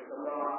وسلم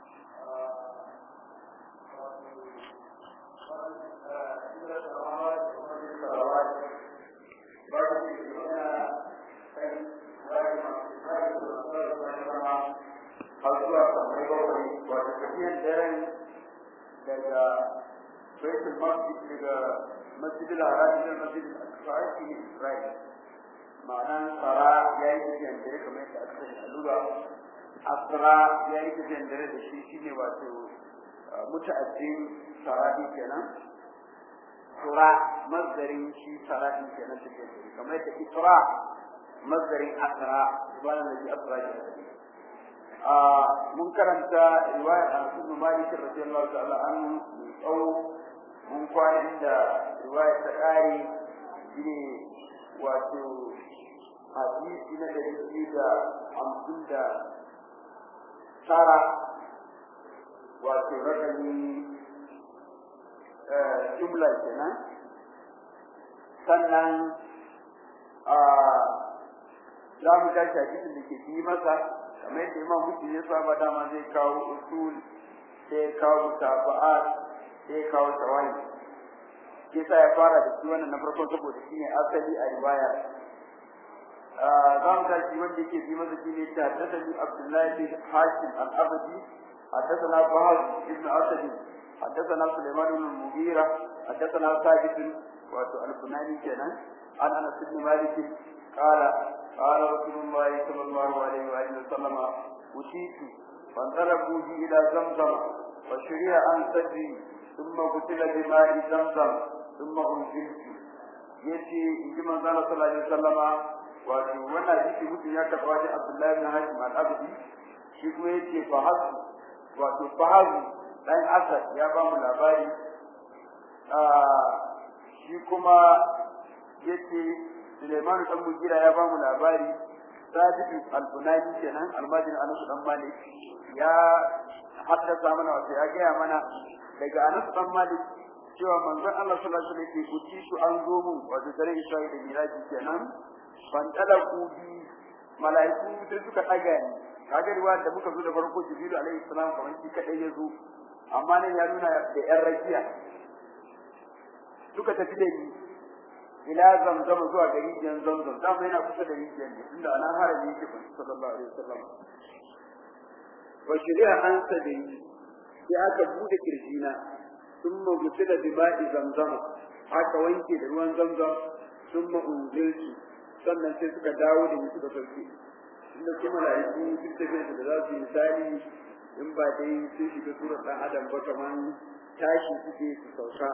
daga baitul masjid daga masjidil haram ila masjidil aqsa shi ne Isra'il ma'anan tsara ya yi tafiyan dare kamar yadda aka sani a lura asra ya yi tafiyan dare da shi shine wato muta'addin saradi kenan tura mazdarin shi saradi kenan tafiyan dare kamar yadda isra mazdarin asra subhanallahi asra kenan mun karanta riwayar Anas bin Malik radiyallahu ta'ala anhu mai tsawo mun kwana inda riwayar ta kare shine wato hadisi na ɗari biyu da hamsin da tara wato rakami jumla kenan sannan za mu tashi hadisin da ke bi masa kamar yadda imam mutum ya saba dama zai kawo usul sai ya kawo mutaba'at sai ya kawo tawayi ke sa ya fara da shi wannan na farko saboda shi ne asali a riwaya za mu tashi wanda yake bi masa shi ne ta haddasa abdullahi bin hashim al-abadi حدثنا بهز بن اسد حدثنا سليمان بن المغيرة حدثنا ثابت واتو البناني كان عن انس بن مالك قال قال رسول الله صلى الله عليه واله وسلم اتيت فانطلقوا بي الى زمزم فشرع عن صدري ثم قتل بماء زمزم ثم انزلت yace in ji manzo Allah sallallahu alaihi wasallama wato wannan hadisi mutum ya karɓa wajen Abdullahi bin Hashim al-Abdi shi kuma yace fa hasu wato fa hasu dan Asad ya ba mu labari shi kuma yace Suleiman dan Mugira ya ba mu labari Sadiq al-Bunani kenan almajin Anas dan Malik ya haddasa mana wato ya gaya mana daga Anas dan Malik cewa manzon Allah sallallahu alaihi wasallam ke kuci su an zo mun wato dare Isra'i da Miraji kenan ban dala bi malaiku sai suka daga ni kaga riwaya da muka zo da farko Jibril alaihi salam kamar shi kadai ya zo amma nan ya nuna da yan rakiya suka tafi da ni ila zamzam zuwa ga rijiyar zamzam da yana kusa da rijiyar ne inda ana harami yake kun sallallahu alaihi wasallam wa shari'a an sadi sai aka bude kirjina thumma gutila bi ma'i zamzam aka wanke da ruwan zamzam thumma unziltu sannan sai suka dawo da ni suka sauke inda kuma mala'iku duk da da za su yi misali in ba dai sun shiga surar dan adam ba kaman tashi suke su sauka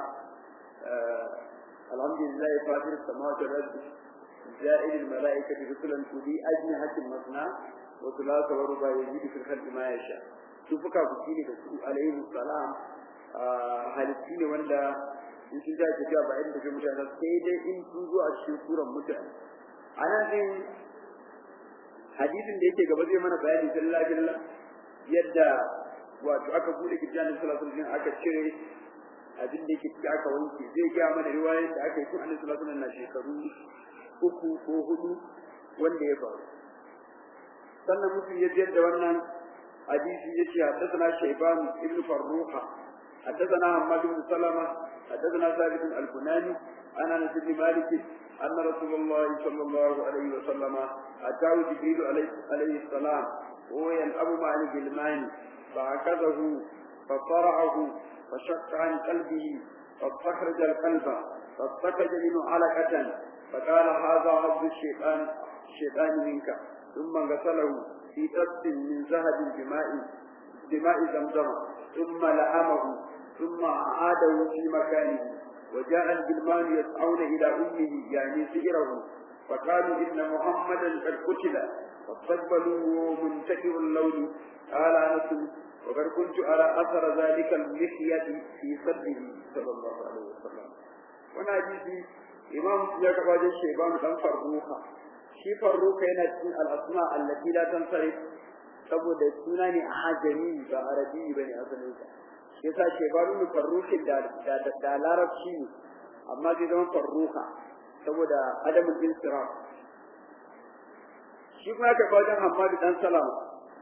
الحمد لله فاطر السماوات والارض جائل الملائكه رسلا اولي اجنحه مثنى وثلاث ورباع يزيد في الخلق ما يشاء su fuka buki ne da su alaihi salam halitti ne wanda in sun tashi tafiya ba inda ke mutane sai dai in sun zo a cikin suran mutane a nan din hadisin da yake gaba zai mana bayani sallallahu alaihi yadda wato aka bude kirjanin sallallahu alaihi aka cire abin da yake ciki aka wanke zai gaya mana riwayar da aka yi tun annabi sallallahu alaihi na shekaru uku ko hudu wanda ya faru sannan mutum ya jiyar da wannan hadisi yace haddathana shayban ibn farruha haddathana hammad ibn salama haddathana sabit al-bunani ana anas ibn malik أن رسول الله صلى الله عليه وسلم أتاه جبريل عليه السلام وهو يلعب مع الجلمان فأخذه فصرعه فشق عن قلبه فاستخرج القلب فاستخرج منه علقة فقال هذا عبد الشيطان الشيطان منك ثم غسله في طست من ذهب بماء بماء زمزم ثم لأمه ثم أعاده في مكانه وجاء الجلمان يسعون إلى أمه يعني سئره فقالوا إن محمدا قد قتل فاستقبلوه منتكر اللون قال أنس وقد كنت أرى أثر ذلك المحية في صدره صلى الله عليه وسلم وانا حديثي إمام يقبل الشيبان دم فروخا shi farruka yana cikin al'asma allati la tansarif saboda suna ne a hajami ba arabi ba ne asalin sa yasa ce ba nuna farrukin da da larabci ne amma zai zama farruka saboda adamul insiraf shi kuma ka wajen Hamadu dan Salama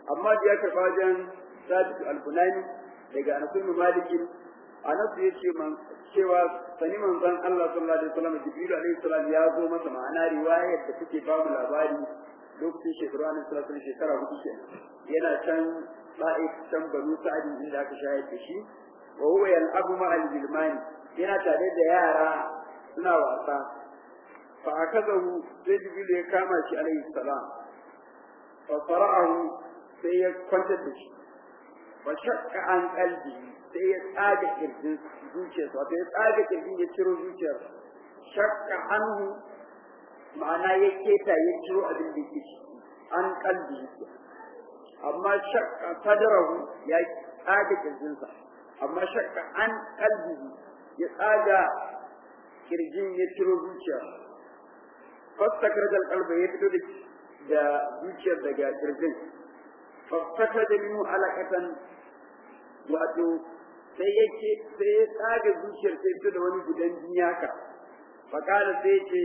amma da ya karɓa wajen sabit al-bunani daga anas ibn malik anas ya ce man cewa sani manzon Allah sallallahu alaihi wasallam jibril alaihi salam ya zo masa ma'ana riwayar da take ba mu labari lokacin shekaru alaihi salatu shekara hudu kenan yana can ba'if can banu sa'adi inda aka shayar da shi wa huwa yal'abu ma'al bilmani yana tare da yara suna wasa fa akazahu sai jibril ya kama shi alaihi salam fa fara'ahu sai ya kwantar da shi fa shakka an qalbi sai ya tsaga kirjin zuciyarsa wato ya tsaga kirjin ya ciro zuciyar shakka anhu ma'ana ya keta ya ciro abin da yake an qalbi amma shakka sadrahu ya tsaga kirjinsa amma shakka an qalbi ya tsaga kirjin ya ciro zuciya fastakar da kalba ya fito da zuciyar daga kirjin fastakar da minu alakatan wato sai yake sai ya tsaga zuciyar sai fito da wani gudan jini haka fakala sai yake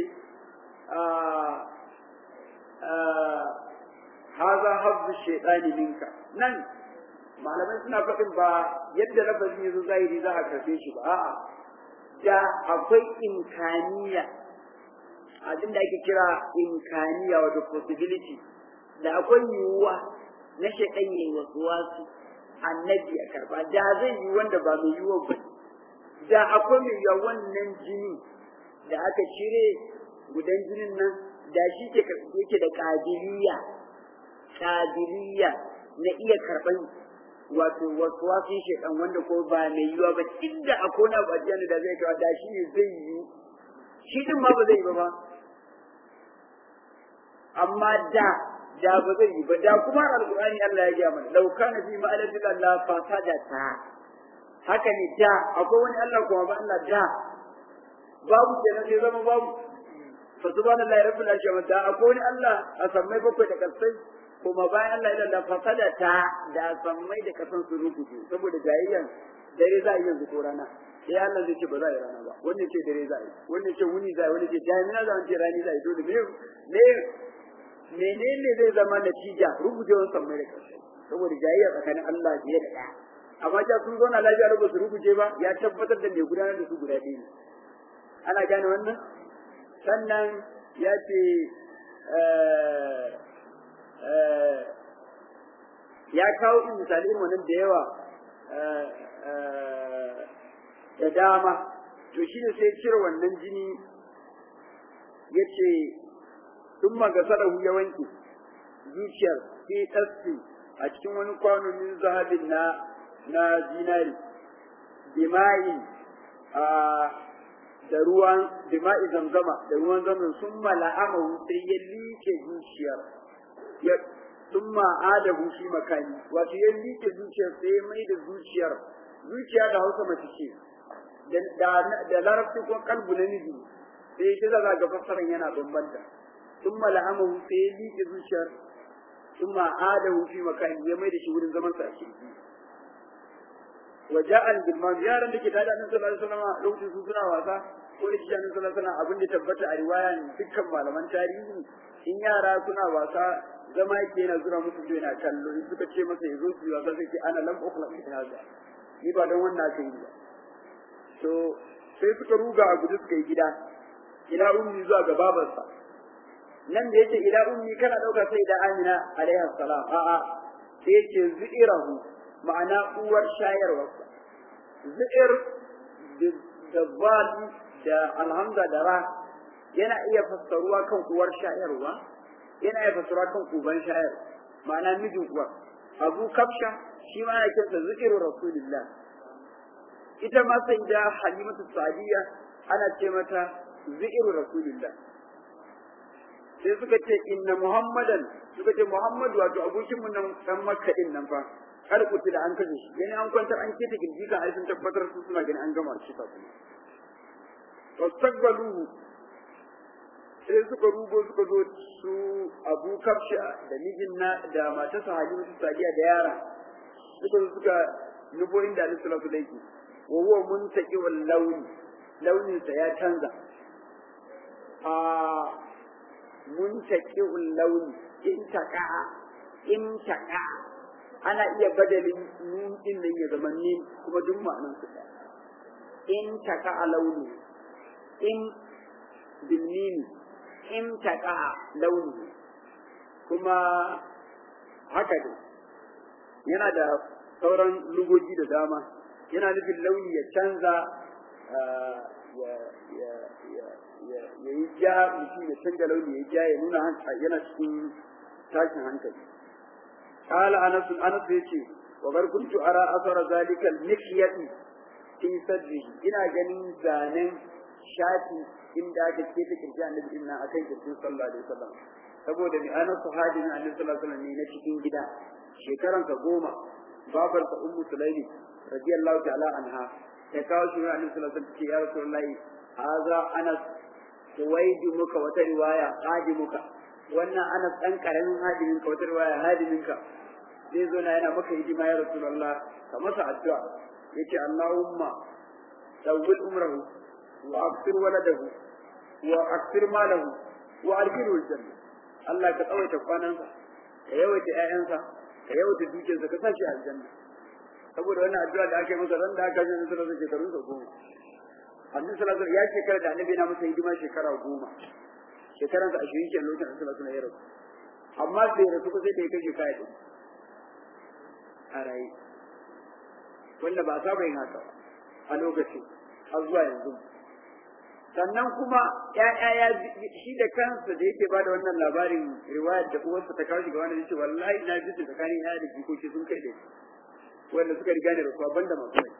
haza habbu shaitani minka nan malamai suna faɗin ba yadda lafazin yazo zahiri za a karfe shi ba a'a da akwai imkaniya abin da ake kira imkaniya wato possibility da akwai yiwuwa na shaitan yayi wasu wasu annabi ya karba da zai yi wanda ba mai yiwuwa ba da akwai mai yiwuwa wannan jini da aka cire gudan jinin nan da shi ke yake da kabiliya kabiliya na iya karban wato wasu wasu shaitan wanda ko ba mai yiwuwa ba inda akwai na bajiyan da zai kawo da shi ne zai yi shi din ma ba zai yi ba ba amma da da ba zai yi ba da kuma alqur'ani Allah ya gaya mana law kana fi ma'alati Allah fasada ta haka ne da akwai wani Allah kuma ba Allah da babu kenan sai zama babu fa subhanallahi rabbil alamin da akwai wani Allah a sammai bakwai da kasai kuma bayan Allah ya da fasada ta da sammai da kasan su rubuce saboda jayayyan dare za a yi yanzu ko rana sai Allah zai ce ba za a yi rana ba wannan ce dare za a yi wannan ce wuni za a yi wannan ce jami'a za a ce rani za a yi dole me me menene zai zama natija rubujewar sammai da ƙarshe saboda jayayya tsakanin Allah biye da ɗaya amma ja sun zauna lafiya da su rubuje ba ya tabbatar da mai gudanar da su guda ɗaya ne ana gane wannan sannan ya ce ya kawo in misali irin wannan da yawa da dama to shi ne sai cire wannan jini ya ce sun magasarahu ya wanke zuciyar fi tasfi a cikin wani kwano min zahabin na na zinari dima'i a da ruwan dima'i zamzama da ruwan zamzam sun mala'amahu sai ya like zuciyar ya sun ma'adahu shi makani wato ya like zuciyar sai mai da zuciyar zuciya da hausa mace ce da larabci ko kalbu na miji sai shi zaga ga fassaran yana bambanta ثم لعمه سيدي كذوشر ثم عاده في مكان يميد شهور زمن سأشي وجاء بالمام يا رب كده هذا النبي صلى الله عليه وسلم لو تسوسنا واسا ko da shi annabi sallallahu alaihi wasallam abin da tabbata a riwayan dukkan malaman tarihi in yara suna wasa zama yake yana zura musu da yana kallo in suka ce masa yazo su wasa sai ce ana lam ukhla fi hada ni ba dan wannan aka yi ba to sai suka ruga a gudu suka yi gida ila ummi zuwa ga babarsa nan da yake ila ummi kana dauka sai da Amina alaiha salam a a sai yake zu'irahu ma'ana uwar shayarwa zu'ir da bali da alhamza da ra yana iya fassaruwa kan uwar shayarwa yana iya fassaruwa kan uban shayarwa ma'ana mijin uwar abu kafsha shi ma ana kinsa zu'iru rasulillah ita ma sai da halimatu sadiya ana ce mata zu'iru rasulillah sai suka ce inna muhammadan suka ce muhammadu wato abokin mu nan dan makka din nan fa har kuti da an kaje shi yani an kwantar an keta girgi kan ai sun tabbatar su suna gani an gama shi kafin fastaqbaluhu sai suka rugo suka zo su abu kafsha da mijin na da matarsa halima su sadiya da yara suka zo suka nufo inda alaihi salatu alaihi wa huwa muntaqi wal launi launinsa ya canza a muntaqi'ul launi in taqa in taka ana iya badalin nun din nan ya zama nin kuma duk ma'anan su ɗaya in taka a launi in bilmini in taka launi kuma haka ne yana da sauran lugogi da dama yana nufin launi ya canza ya yi ja mutum ya canza launi ya ja ya nuna yana cikin tashin hankali قال أنس أنس يتي وقد كنت أرى أثر ذلك المخيط في صدره إنا جنين زانين شاتي إن ذاك كيف كرجع النبي إنا أكيد كرجع صلى الله عليه وسلم saboda mai ana sahabi na annabi sallallahu alaihi wasallam ne na cikin gida shekaran ka goma babar ta ummu sulaimi radiyallahu ta'ala anha ta kawo shi annabi sallallahu alaihi wasallam ce ya rasulullahi haza anas tuwaidu muka wata riwaya hadimuka wannan anas dan karamin hadimin ka wata riwaya hadimin ka zai zo na yana maka hidima ya rasulullah ka masa addu'a yace allahumma tawwil umrahu wa akthir waladahu wa akthir malahu wa arkiru aljanna Allah ka tsawaita kwanansa ka yawaita ƴaƴansa ka yawaita dukiyarsa ka sashi aljanna saboda wannan addu'a da aka yi masa ran da aka yi masa da shekarun sa goma annabi sallallahu alaihi ya shekara da annabi na masa hidima shekara goma shekaran sa ashirin ke lokacin annabi sallallahu alaihi ya rasu amma sai rasu ko sai da ya kai shekara ɗin a raye wanda ba saba yin haka a lokacin har zuwa yanzu sannan kuma ya'ya ya shi da kansa da yake bada wannan labarin riwayar da uwarsa ta kawo shi ga wani yace wallahi na ji su tsakanin yaya da jikoki sun kai da wanda suka riga ne rasuwa banda masu rai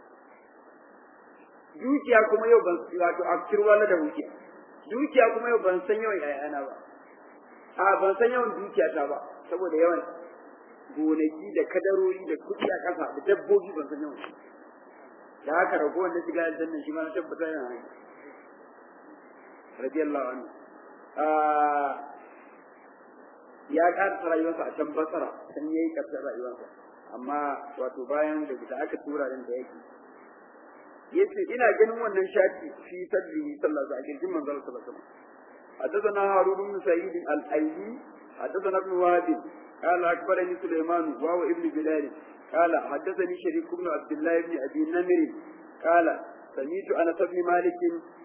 dukiya kuma yau ban wato akir wala da dukiya dukiya kuma yau ban san yawan ƴaƴana ba a ban san yawan dukiya ta ba saboda yawan gonaki da kadarori da kuɗi a ƙasa da dabbobi ban san yawan da haka ragowar da shiga aljanna shi ma na tabbata yana hanyar radiyallahu anhu ya karasa rayuwarsa a can basara san yayi karshen rayuwarsa amma wato bayan da da aka tura din da yake yace ina ganin wannan shafi fi sabbi sallallahu alaihi wasallam manzon sallallahu alaihi wasallam حدثنا هارون بن سعيد الايلي حدثنا ابن وهب قال اخبرني سليمان وهو ابن بلال قال حدثني شريك بن عبد الله بن ابي نمر قال سمعت انس بن مالك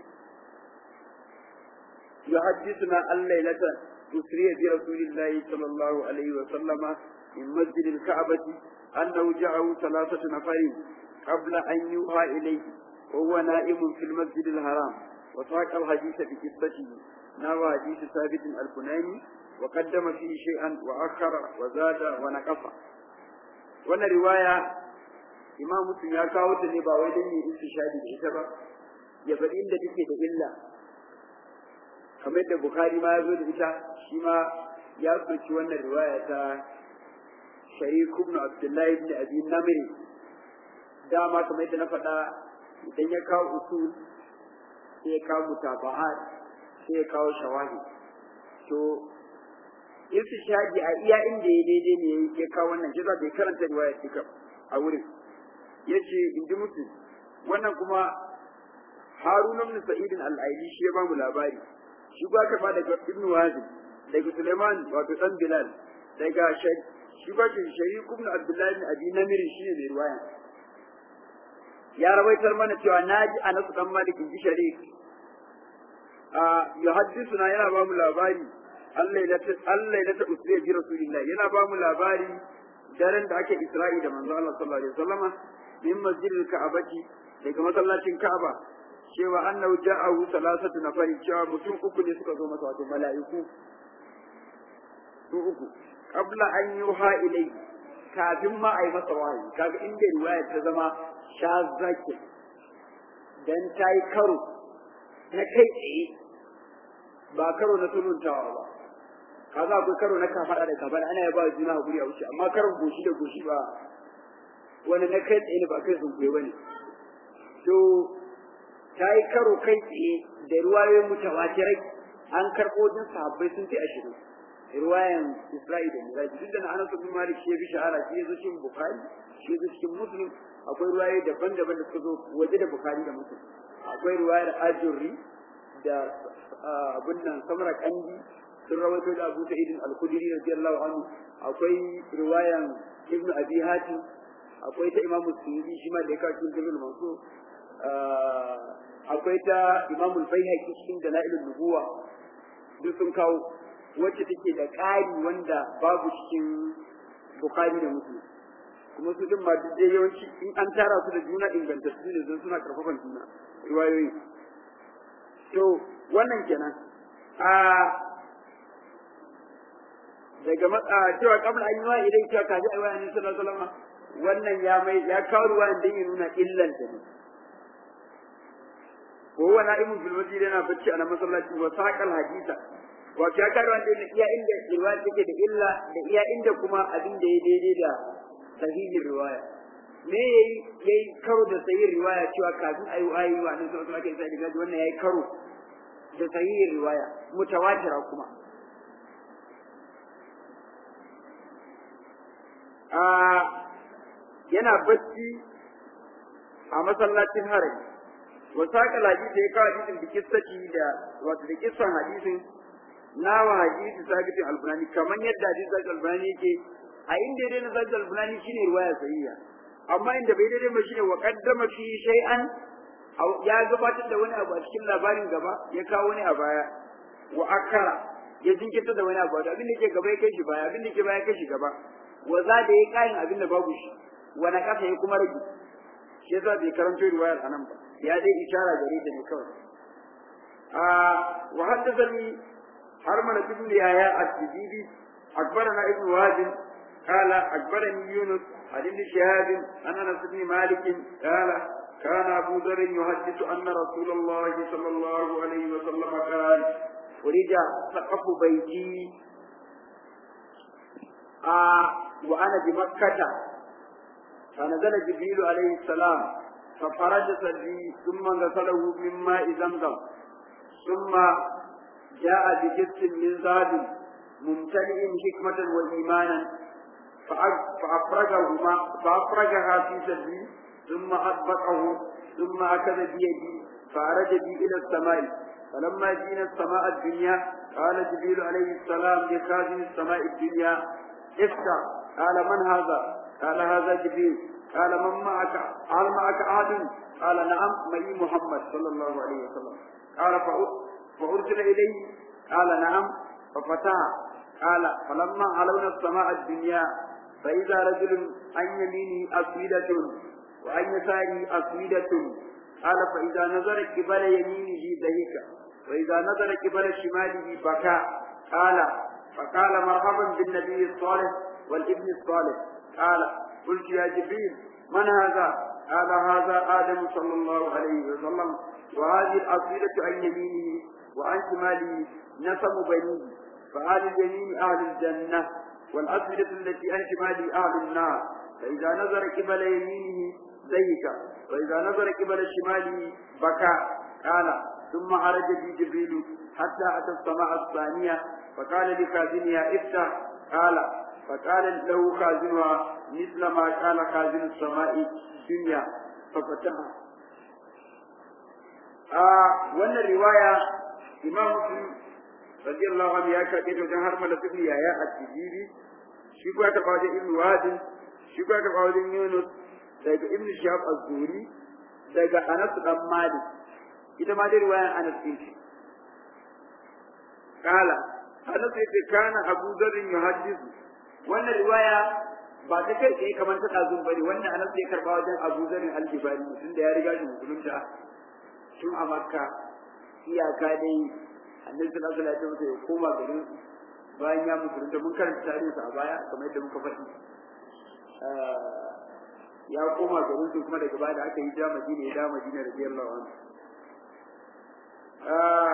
يحدثنا الليلة أسري برسول الله صلى الله عليه وسلم من مسجد الكعبة أنه جاءه ثلاثة نفر قبل أن يوحى إليه وهو نائم في المسجد الحرام وساق الحديث بقصته نوى حديث ثابت البناني وقدم فيه شيئا وأخر وزاد ونقص وانا رواية إمام مسلم يا كاوت ne ba wai dan yi istishadi da ita ba ya faɗi inda take da illa kamar da Bukhari ma ya zo da ita shi ma ya soki wannan riwaya ta Sharik ibn Abdullahi ibn Abi Namir dama kamar yadda na faɗa idan ya kawo usul sai ya kawo mutaba'at sai ya kawo shawahi to istishadi a iya inda ya daidai ne ya kawo wannan kisa bai karanta riwaya duka a wurin yace in ji musu wannan kuma Harun ibn Sa'id al-Aili shi ya ba mu labari shi ba ka ba daga Ibn Wazir daga Suleiman wato dan Bilal daga shi ba shi Sharik ibn Abdullah ibn Abi Namir shi ne mai riwaya ya rawaitar mana cewa naji Anas dan Malik ji Sharik a yuhaddithuna yana ba mu labari Allah ya ta Allah ya ta usriya bi Rasulillah yana ba mu labari daren da ake Isra'i da manzo Allah sallallahu alaihi wasallama min masjidil Ka'abati daga masallacin Ka'aba cewa annahu ja'ahu salasatu nafari cewa mutum uku ne suka zo masa wato mala'iku su uku qabla an yuha ilai kafin ma a yi masa wahayi kaga inda riwaya ta zama shazaki dan ta yi karo na kai tsaye ba karo na tununtawa ba kaza akwai karo na kafaɗa da kafaɗa ana ya ba juna hakuri a wuce amma karon goshi da goshi ba wani na kai tsaye ne ba kai sun ba ne to ta yi karo kai tsaye da ruwayoyin mutawatirai an karɓo din sahabbai sun fi ashirin ruwayan Isra'i da Miraji duk da na Anas bin Malik shi ya bi shahara shi ya zo cikin Bukhari shi ya zo cikin Muslim akwai ruwayoyi daban-daban da suka zo waje da Bukhari da Muslim akwai ruwayar Ajurri da abin nan Samra Kandi sun rawaito da Abu Sa'id al-Khudri radiyallahu anhu akwai riwayan ibn abi hatim akwai ta imam suyuti shi ma da ya kawo cikin dalil manso akwai ta imam al-baihaqi cikin dalailun nubuwa duk sun kawo wacce take da ƙari wanda babu cikin bukhari da muslim kuma su din ma duk dai yawanci in an tara su da juna ingantattu ne don suna karfafan juna riwayoyi to wannan kenan a daga matsa cewa kabla an yi wa idan cewa kaji a wayan sallallahu alaihi wasallam wannan ya mai ya kawo ruwan dan ya nuna illan ta ne ko wa na'imun fil masjid yana bacci a masallaci wa saqal hadisa wa ya kawo ruwan dan iya inda riwaya take da illa da iya inda kuma abin da ya daidai da sahihin riwaya me yayi yayi karo da sahihin riwaya cewa kafin ayu ayi wa annabi sallallahu alaihi wasallam wannan yayi karo da sahihin riwaya mutawatira kuma a yana bacci a masallacin harami wa saka hadisi ya kawo hadisin da kissaci da wato da kissan hadisin nawa hadisi sabitin albani kamar yadda hadisi sabitin albani yake a inda dai na sabitin albani shine riwaya sahiha amma inda bai daidai ba shine wa qaddama fi shay'an ya gabatar da wani abu a cikin labarin gaba ya kawo wani a baya wa akara ya jinkirta da wani abu abin da ke gaba ya kai shi baya abin da ke baya ya kai shi gaba wa za da ya kayan abin da babu shi wa na kasa ya kuma rage shi yasa bai karanto riwayar anan ba ya dai ishara gare ta ne kawai a wa haddathani harmana ibn yahya at-tijibi akbarana ibn wazin قال أخبرني يونس عن ابن شهاب عن أنس بن مالك قال كان أبو ذر يحدث أن رسول الله صلى الله عليه وسلم قال ورجع سقف بيتي آه وأنا بمكة فنزل جبريل عليه السلام ففرج سري ثم غسله من ماء زمزم ثم جاء بجس من ذهب ممتلئ حكمة وإيمانا فأفرجهما فأفرجها في سري ثم أطبقه ثم أخذ بيدي فأرج بي إلى السماء فلما جينا السماء الدنيا قال جبريل عليه السلام لخازن السماء الدنيا افتح قال من هذا قال هذا جبريل قال من معك قال معك أحد قال نعم معي محمد صلى الله عليه وسلم قال فأرسل إليه قال نعم ففتح قال فلما علونا السماء الدنيا فإذا رجل عن يمينه أسودة وعن يساره أسودة قال فإذا نظر قبل يمينه ضحك وإذا نظر قبل شماله بكى قال فقال مرحبا بالنبي الصالح والابن الصالح قال قلت يا جبريل من هذا قال هذا آدم صلى الله عليه وسلم وهذه الأصيلة عن يمينه وعن شماله نسب بنيه فأهل اليمين أهل الجنة والأصيلة التي عن شماله أهل النار فإذا نظر قبل يمينه ضيق وإذا نظر قبل شماله بكى قال ثم عرج بي جبريل حتى أتى السماء الثانية فقال لخازنها افتح قال فقال له خازنها مثل ما قال خازن السماء الدنيا ففتحها آه وأن الرواية إمام مسلم رضي الله عنه يا كاتب وجه هرملة ابن يحيى التجيبي شكوى تقاعد ابن واد شكوى تقاعد يونس daga ibn shahab az-zuri daga anas dan malik ita ma dai riwayan anas din ce kala anas yace kana abu dharr yuhaddithu wannan riwaya ba ta kai tsaye kamar ta dazun bane wannan anas ya karba wajen abu dharr al-jibari tunda ya riga shi musulunta tun a makka iyaka dai annabi sallallahu alaihi wasallam ya koma garin bayan ya musulunta mun karanta tarihinsa a baya kamar yadda muka faɗi ya koma garin su kuma daga baya da aka yi ja Madina ya da Madina radiyallahu anhu ah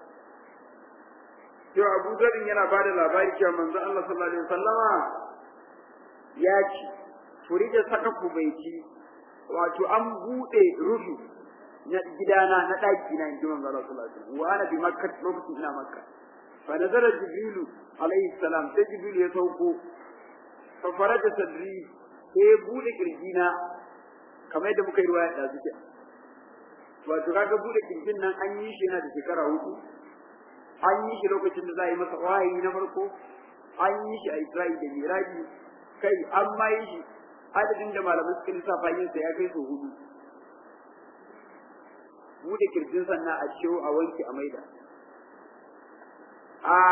to Abu Zarin yana ba da labari cewa manzo Allah sallallahu alaihi wasallama ya ce furija saka kubaiti wato an bude rufi na gidana na daki na inji manzo Allah sallallahu alaihi wasallam wa ana bi makka lokacin ina makka fa nazara jibrilu alaihi salam sai jibrilu ya sauko fa faraja sadri sai ya bude kirjina kamar yadda muka yi ruwaya da zuke wato kaga bude kirjin nan an yi shi yana da shekara hudu an yi shi lokacin da za a yi masa wahayi na farko an yi shi a Isra'i da Miraji kai an ma yi shi adadin da malamai suka lissafa yin sa ya kai so hudu bude kirjin sannan a ciwo a wanke a maida a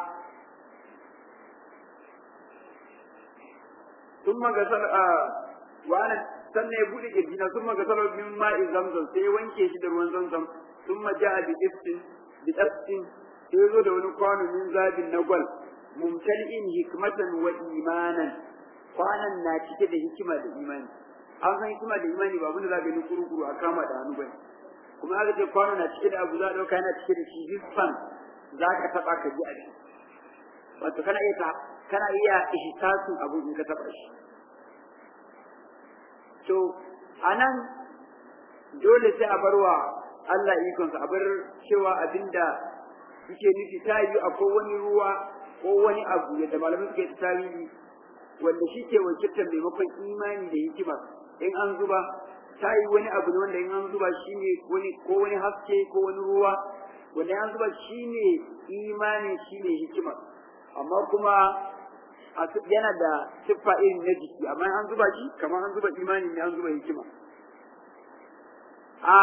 ثم غسل وانا sannan ya bude kirjina sun maga salar min ma'i zamzam sai ya wanke shi da ruwan zamzam sun ma ja'a bi istin bi istin sai ya zo da wani kwano min zabin na gwal mumtali'in hikmatan wa imanan kwanan na cike da hikima da imani an san hikima da imani ba abinda za ka yi kuru-kuru a kama da hannu bane kuma aka ce kwano na cike da abu za a ɗauka yana cike da shi hisfan za ka taɓa ka ji a shi wato kana iya kana iya ihsasin abu in ka taɓa shi to anan dole sai a barwa Allah ikonsa a bar cewa abinda suke nufi ta yi akwai wani ruwa ko wani abu yadda malamai suke tarihi wanda shi ke wakiltar maimakon imani da hikima in an zuba ta yi wani abu ne wanda in an zuba shi ne wani ko wani haske ko wani ruwa wanda in an zuba shi ne imani shi ne hikima amma kuma yana da siffa irin na jiki amma an zuba shi kamar an zuba imani ne an zuba hikima a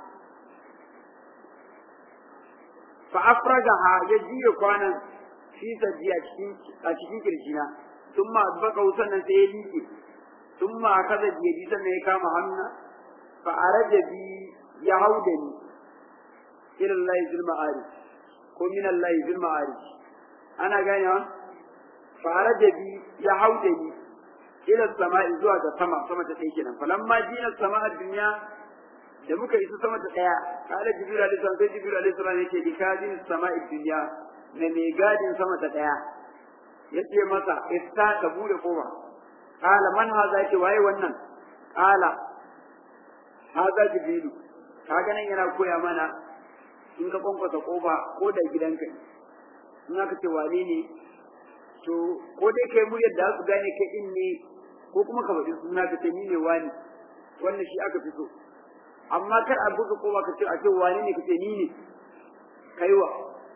fa afragaha ya jiya kwanan fi sajji a cikin a cikin kirjina sun ma baka sannan sai ya liƙe sun ma kaza jiyadi sannan ya kama hannu fa araja bi ya hauda ni ila Allah zil ma'arij ko min Allah zil ma'arij ana ganewa fa araja bi ya hauda ni ila sama'i zuwa ga sama sama ta ɗaya kenan falamma jina sama'a dunya da muka isa sama ta ɗaya kala jibril alaihi salam sai jibril alaihi salam yake bi kazin sama'i dunya na mai gadin sama ta ɗaya yace masa ista ka bude kofa kala man haza ce waye wannan kala haza jibrilu kaga nan yana koya mana in ka kwankwasa kofa ko da gidanka in aka ce wane ne to ko dai kai muryar da su gane kai din ne ko kuma ka faɗi suna ka ce ni ne wani wannan shi aka fi so amma kar a buga kofa ka ce a ce wane ne ka ce ni ne kaiwa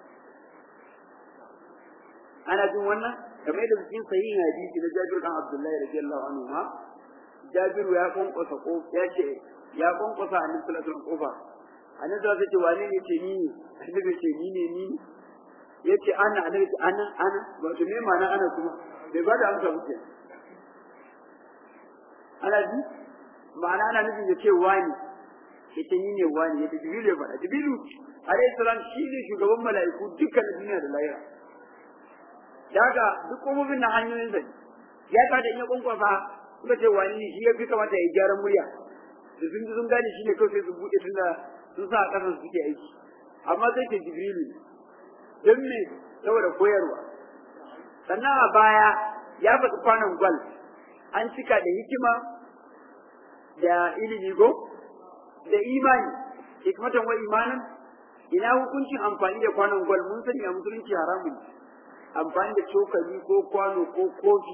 ana jin wannan kamar da cikin sahihin hadisi na Jabir dan Abdullahi radiyallahu anhu ma Jabir ya kwankwasa ko ya ce ya kwankwasa annabi sallallahu alaihi wasallam kofa annabi sai ce wane ne ce ni ne annabi ce ni ne ni yace ana annabi ce ana ana wato me ma'ana ana kuma bai ba da amsa muke ana ji ma'ana ana nufin ya ce wani yace ni ne wani yace jibilu ya faɗa jibilu alayhi salam shi ne shugaban mala'iku dukkan duniya da lahira daga duk kofofin na hanyoyin zai ya kada in ya kwankwasa suka ce wani ne shi ya fi kamata ya gyara murya da sun ji sun gane shi ne kawai sai su buɗe tun da sun sa a ƙasan suke aiki amma zai ce jibrilu don me saboda koyarwa sannan a baya ya faɗi kwanan gwal an cika da hikima da ilimi go da imani hikmatan wa imanin ina hukuncin amfani da kwanan gwal mun sani a musulunci haramun amfani da cokali ko kwano ko kofi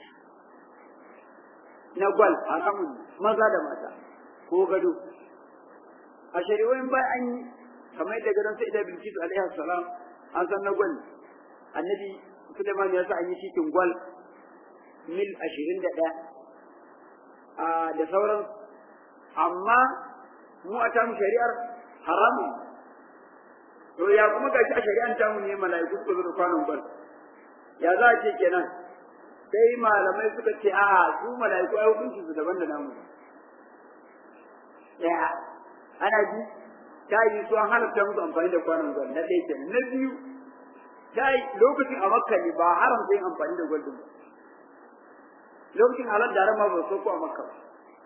na gwal haramun maza da mata ko gado a shari'o'in ba an yi kamar yadda gadon sai da bilkisu alaihi salam an san na gwal annabi Suleiman ya sa an yi cikin gwal mil ashirin da ɗaya da sauran amma mu a tamu shari'ar haramun to ya kuma gashi a shari'an tamu ne mala'iku suka zo da kwanon gwal ya za a ce kenan sai malamai suka ce a'a su mala'iku ai hukunci su daban da namu daya ana ji ta yi su an halatta musu amfani da kwanon gwal na ɗaya kenan na biyu ta yi lokacin a makka ne ba haram sai amfani da gwal din ba lokacin halar da ma ba so ko a makka ba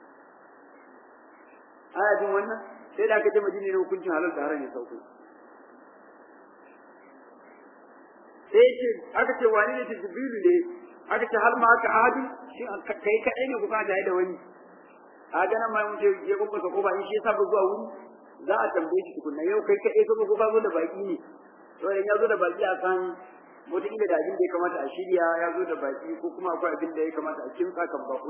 ana jin wannan sai da aka ce madina ne hukuncin halar da haram ne sauko sai ce aka ce wani ne jibrilu ne aka ce har ma aka adi shi kai kadai ne kuka da da wani a ga nan mai mutum ya kuma ko ba in shi yasa ba zuwa wuri za a tambaye shi tukunna yau kai kadai ko ko ka zo da baki ne to idan ya zo da baki a san wataƙila da abin da ya kamata a shirya ya zo da baki ko kuma akwai abin da ya kamata a kimsa kan bako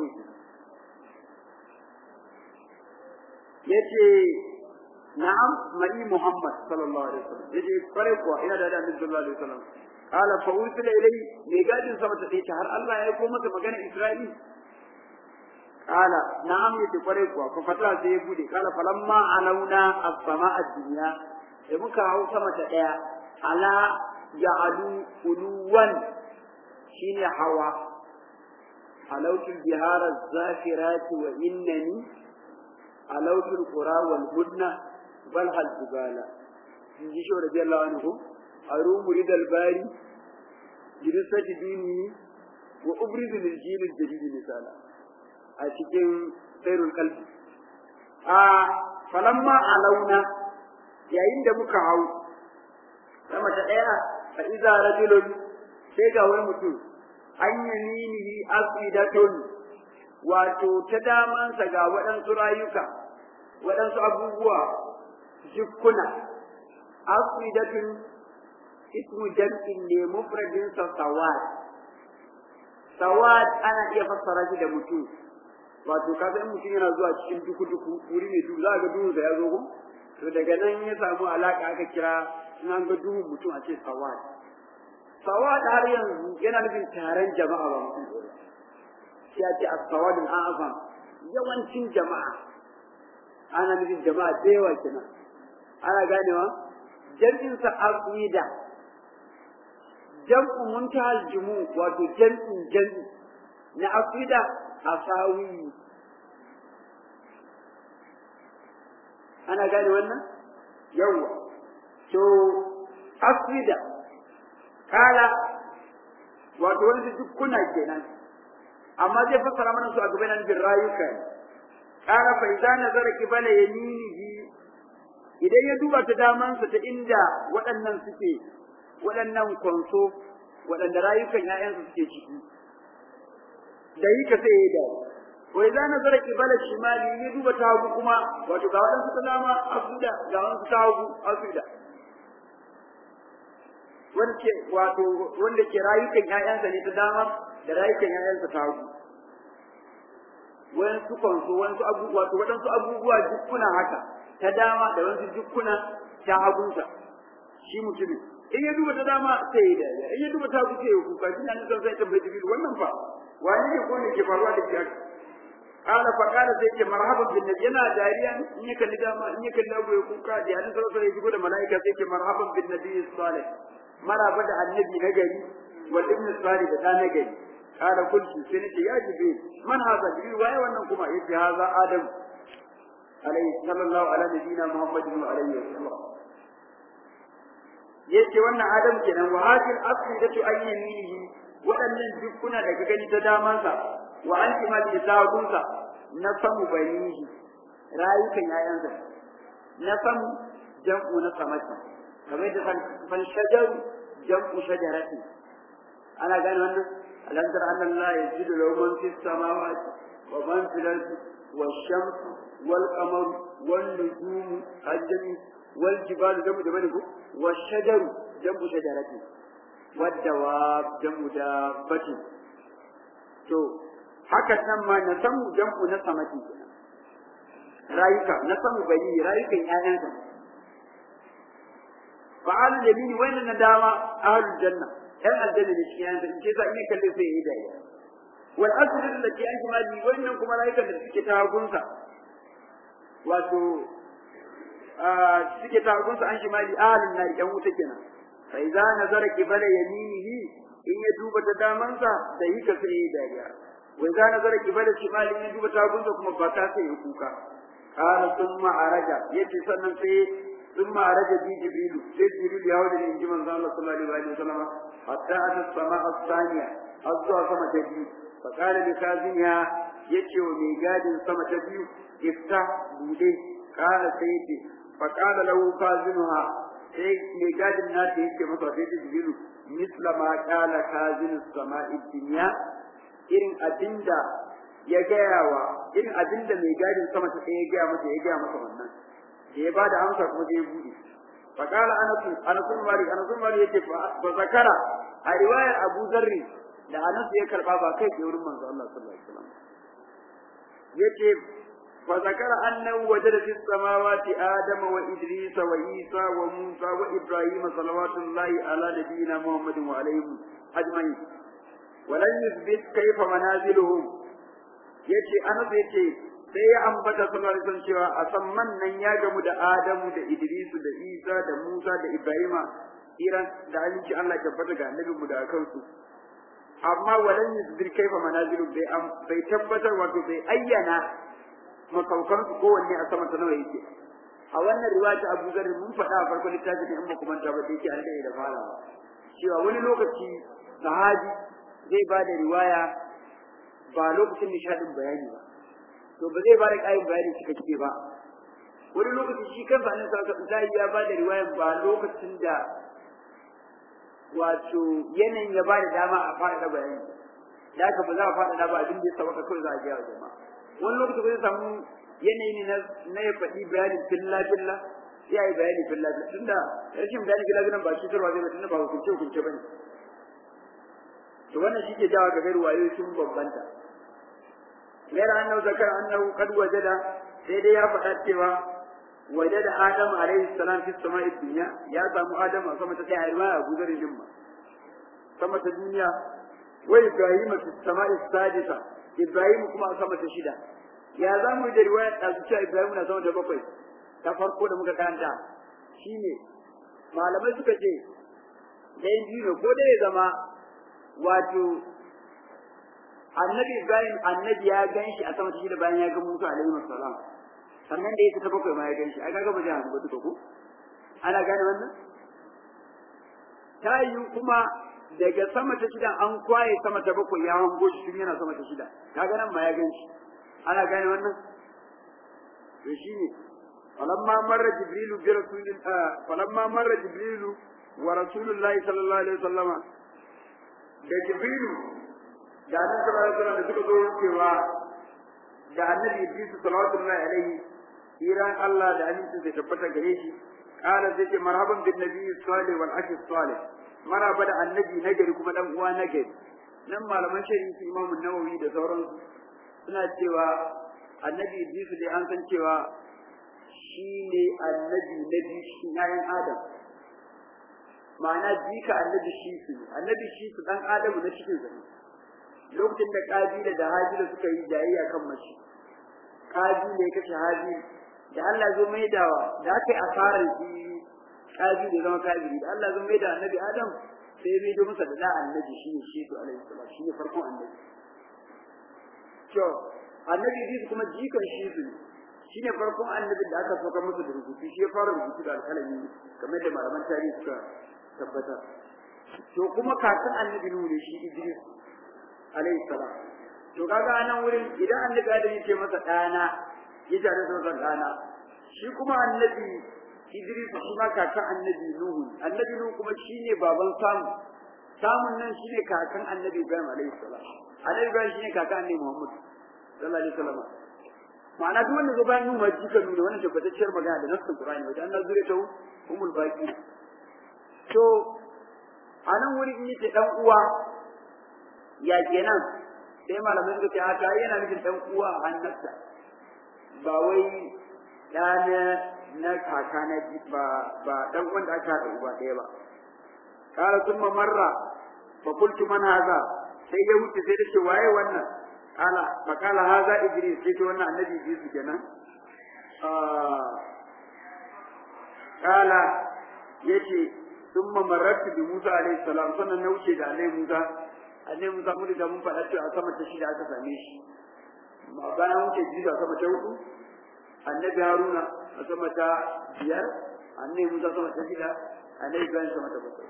ya ce na'am mai Muhammad sallallahu alaihi wasallam yace kware kuwa ina da Annabi sallallahu alaihi wasallam qala fa ursila ilai me gadin sama ta dace har Allah ya ko masa magana Isra'il qala na'am yace kwarai kuwa fa fata sai ya bude qala falamma alauna as-sama'a ad-dunya da muka hau sama ta daya ala ja'alu uluwan shine hawa halautul bihara zafirati wa innani halautul qura wal hudna bal hal jibala in ji shi radiyallahu anhu arumu ridal bari jirisati dini wa ubrizu lil jil al jadid misala a cikin sairul qalbi a falamma alauna yayin da muka hau sama ta daya fa iza rajulun sai ga wani mutum an yaminihi aqidatun wato ta damansa ga waɗansu rayuka waɗansu abubuwa jikkuna aqidatun ismu jam'in ne mufradin sa sawad sawad ana iya fassara shi da mutum wato kaga in mutum yana zuwa cikin duku duku wuri mai duhu za ga duhu da ya zo ko to daga nan ya samu alaka aka kira in an ga duhu mutum a ce sawad sawad har yanzu yana nufin taron jama'a ba mutum ɗaya sai a ce as-sawad al-a'zam yawancin jama'a ana nufin jama'a da yawa kenan ana ganewa jam'in sa aqida jam'u muntahal jumu wato jam'in jam'i na aqida asawi ana gane wannan yawa to aqida kala wato wani dukkuna kenan amma zai fassara mana su a gaban nan bin rayuka ne kala fa idza nazara qibala yaminihi idan ya duba ta damansa ta inda waɗannan suke waɗannan kwanso waɗanda rayukan ‘ya'yansu suke ciki da yi ka sai ya da wai za na zara kibala shimali ya duba ta hagu kuma wato ga waɗansu ta dama asuda ga waɗansu ta hagu asuda wanda wato wanda ke rayukan ‘ya'yansa ne ta dama da rayukan ‘ya'yansa ta hagu wayansu kwanso wayansu abubuwa wato waɗansu abubuwa dukkuna haka ta dama da wasu dukkuna ta hagunsa shi mutumin in ya duba ta dama sai ya dariya in ya duba ta hagu sai ya kuka shi ne zan sai tambayi jibril wannan fa wani ne ko ne ke faruwa da shi haka kala fa kala sai ce marhaban bin nabi yana dariya in ya kalli dama in ya kalli hagu ya kuka da hadin sallallahu alaihi wasallam da malaika sai ce marhaban bin nabi salih maraba da annabi na gari wal ibn salih da dan gari kala kulki sai nace ya jibril man haza jibril waye wannan kuma yace haza adam alaihi sallallahu ala nabiyina muhammadin wa alaihi wasallam yace wannan adam kenan wa hadil aqidatu ayyaminihi waɗannan dukkuna da ka gani ta damansa wa an kima da tagunsa na samu banihi rayukan yayansa na samu jam'u na samaki kamar da fan shajaru jam'u shajarati ana gane wannan alam tara anna allaha yajidu lahu man fis samawati wa man fil ardi والشمس والقمر والنجوم الجميع والجبال جنب جبل والشجر جنب شجرة والدواب جنب دابة to haka nan ma na samu jam'u na samati rayuka na samu bani rayukan ƴaƴansa fa'al yamini wa na dama ahlul janna ɗan aljanna ne cikin ƴaƴansa in ce sa in kalle sai yayi dariya wal asr allati an shimali wannan kuma rayukan da suke ta hagunsa wato suke ta hagunsa an shimali ahlun nar yan wuta kenan fa idza nazara qibala yaminihi in ya duba ta damansa da yi ka sai dariya wa idza nazara qibala shimali in ya duba ta hagunsa kuma ba ta sai ya kuka qala thumma araja yace sannan sai thumma araja bi jibril sai jibril ya hawo da inji manzo Allah sallallahu alaihi wasallam hatta ata samaa as-thaniya azza sama ta biyu فقال لكازنها يتي ومي gadin sama ta biyu ifta bude قال سيتي فقال له كازنها sai mai gadin na ta yake masa sai ta jibiru misla ma kala kazin sama'i dunya irin abinda ya gaya wa irin abinda mai gadin sama ta ya gaya masa ya gaya masa wannan da ya bada amsa kuma sai ya bude fa kala anasu anasu mali anasu mali yake fa zakara a riwayar Abu Zarri da Anas ya karba ba kai ke wurin manzo Allah sallallahu alaihi wasallam yace فذكر أنه وجد في السماوات آدم وإدريس وعيسى وموسى وإبراهيم صلوات الله على نبينا محمد وعليهم أجمعين ولن يثبت كيف منازلهم yace Anas yace sai ya ambata sallallahu alaihi wasallam cewa a samman nan ya gamu da Adamu da Idrisu da Isa da Musa da Ibrahima iran da aminci Allah tabbata ga annabi mu da kansu amma walan yusbir kaifa manazilu bai bai tabbatar wato bai ayyana masaukan su kowanne a sama ta nawa yake a wannan riwaya Abu Zar mun faɗa a farkon littafin in ba kuma ta ba da yake an da farawa cewa wani lokaci sahabi zai ba da riwaya ba lokacin nishadin bayani ba to ba zai ba da ƙarin bayani cikakke ba wani lokaci shi kansa annabi sallallahu alaihi wasallam ya ba da riwaya ba lokacin da wato yanayin ya ba da dama a faɗaɗa bayani da haka ba za a faɗaɗa ba abin da ya sabaka kawai za a gaya wa jama'a wani lokaci ba zai samu yanayi ne na ya faɗi bayanin filla filla sai a yi bayani filla filla tunda rashin bayani filla filla ba shi tarwa zai ba tunda ba hukunce hukunce ba ne to wannan shi ke jawa ga gairu wayo sun bambanta gaira annahu zakar annahu qad wajada sai dai ya faɗa cewa وجد آدم عليه السلام في السماء الدنيا يا سامو آدم سما تتعي ما أبو ذر جمع سما الدنيا وإبراهيم في السماء السادسة إبراهيم كما سما تشيدا يا زامو da riwaya da su ce Ibrahim na sama da bakwai ta farko da muka karanta shine malamai suka ce dai biyu ko da ya zama wato annabi Ibrahim annabi ya ganshi a sama ta shida bayan ya ga Musa alaihi salam sannan da ya ta bakwai ma ya gan shi ai kaga ba zai hannu ba duka ko ana gane wannan ta yi kuma daga sama ta shida an kwaye sama ta bakwai ya hango shi tun yana sama ta shida kaga nan ma ya gan shi ana gane wannan to shine falamma marra jibrilu bi rasulil falamma marra jibrilu wa rasulullahi sallallahu alaihi wasallama da jibrilu da annabi sallallahu alaihi wasallam da suka zo wucewa da annabi Idris sallallahu alaihi iran Allah da amincin da tabbata gare shi qala zai ce marhaban bin nabi salih wal akhi salih maraba da annabi nagari kuma dan uwa nagari nan malaman shari'i su Imam Nawawi da sauransu suna cewa annabi Idris dai an san cewa shi ne annabi na biyu shi yayin Adam ma'ana jika annabi shi su annabi shi su dan Adamu na cikin sa lokacin da kabila da hajila suka yi jayayya kan mace kabila ya kashe hajila da Allah zo mai dawa da aka yi asarar shi kabi da zama kabiri da Allah zo mai da annabi Adam sai mai do masa da da annabi shi ne shi to alaihi salam shi ne farkon annabi to annabi Idris kuma jikan shi su shi ne farkon annabi da aka soka masa da rubutu shi ya fara rubutu da alƙalami kamar da malaman tarihi suka tabbatar to kuma kakan annabi Nuhu ne shi Idris alaihi salam to kaga anan wurin idan annabi Adam ya ce masa ɗana ya tare da wannan ɗana shi kuma annabi Idris shi ma kakan annabi Nuhu annabi Nuhu kuma shine baban samu samun nan shine kakan annabi Ibrahim alaihi salam annabi Ibrahim shine kakan annabi Muhammad sallallahu alaihi wasallam ma'ana duk wanda zo bayan Nuhu ma jika nuna wannan tabbatacciyar magana da nassin Qur'ani wajen Allah zure ta umul baqi to anan wuri in yace dan uwa ya kenan sai malamai suka ce a ta yana nufin dan uwa a hannarsa ba wai ɗana na kaka na ba ba dan wanda aka haɗa uba ɗaya ba kala summa marra fa qultu man hadha sai ya wuce sai da ce waye wannan kala fa kala hadha idris sai ce wannan annabi idris kenan kala yace summa marartu bi musa alaihi salam sannan na wuce da alaihi musa alaihi musa mun da mun faɗa cewa sama ta shida aka same shi ma bayan wuce jiza sama ta hudu annabi haruna a sama ta biyar annabi musa sama ta shida annabi ibrahim sama ta bakwai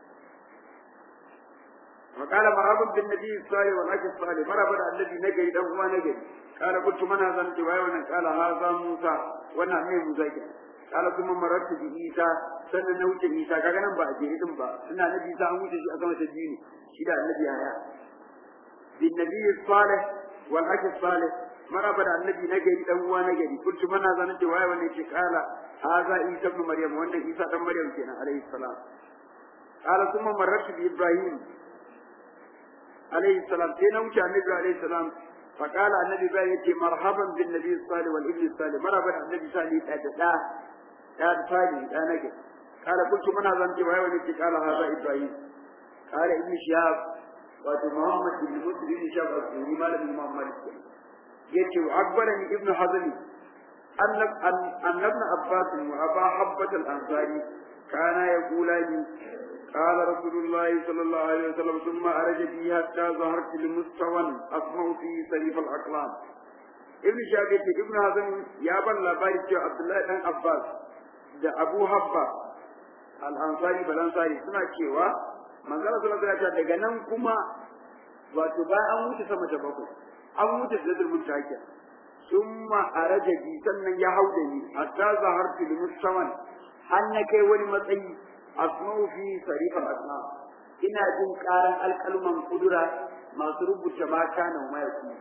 وقال مرحبا بالنبي الصالح والاخ الصالح مرحبا الذي نجي دان هو نجي قال قلت من هذا انت واي قال هذا موسى وانا مي موسى قال ثم مررت بعيسى sannan na wuce Isa kaga nan ba a jere din ba ina nabi Isa an wuce shi a sama ta biyu ne shi da annabi haya bin nabi salih wal akh salih maraba da annabi na gari dan uwa na gari kuntu mana zanin ce waye wannan ce kala haza Isa ibn Maryam wannan Isa dan Maryam kenan alaihi salam qala thumma marratu bi Ibrahim alaihi salam sai na wuce annabi alaihi salam فقال النبي بقى يتي مرحبا بالنبي الصالح والابن الصالح مرحبا النبي صالح دا دا صالح دا نجد قال قلت من هذا انت وهو نتي قال هذا ابراهيم قال ابن شهاب واتو محمد بن مسلم ابن شهاب الزهري مال بن محمد يتي واخبرني ابن حزم ان ان ابن عباس وابا حبة الانصاري كانا يقولان قال رسول الله صلى الله عليه وسلم ثم أرج بي حتى ظهرت لمستوى أسمع فيه سريف الأقلام ابن شاكر ابن حزم يا بن لبارك عبد الله بن عباس da Abu Habba al-Ansari balansari suna cewa manzala sallallahu alaihi wasallam daga nan kuma wato ba an wuce sama da bakwai an wuce da mutaka summa araja bi sannan ya hauda ni hatta zahartu limustawan har na kai wani matsayi asma'u fi sarifal asma ina jin karan alkalman kudura masu rubuta ma kana ma yaku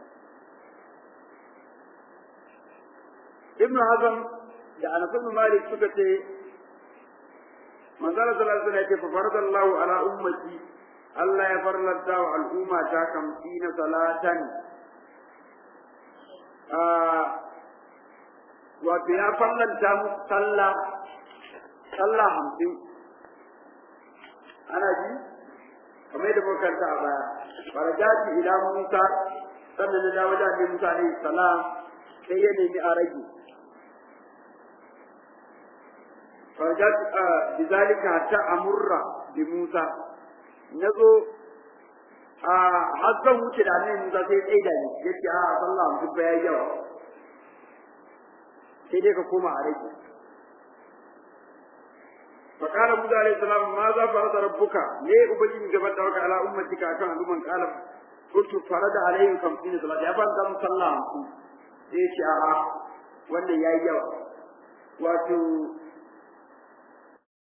ibn hazm da anas ibn malik suka ce manzala sallallahu alaihi wasallam ya ce fa faradallahu ala ummati Allah ya farlanta wa al'umma ta kamsina salatan wato ya farlanta mu sallah sallah hamsin ana ji kamar yadda muka karanta a baya farajati ila musa sannan na dawo da musa alaihi salam sai ya nemi a rage farajati a bizalika hatta amurra bi musa nazo a har zan wuce da annabi musa sai tsaye da ni yace a sallah hamsin ba yayi yawa sai dai ka koma a rage فقال موسى عليه السلام ماذا فرض ربك ليه أبجي جبت دوك على أمتك أكان لمن قال قلت فرض عليهم خمسين صلاة يا فان دم صلى ليش آه وانا يا يوا واتو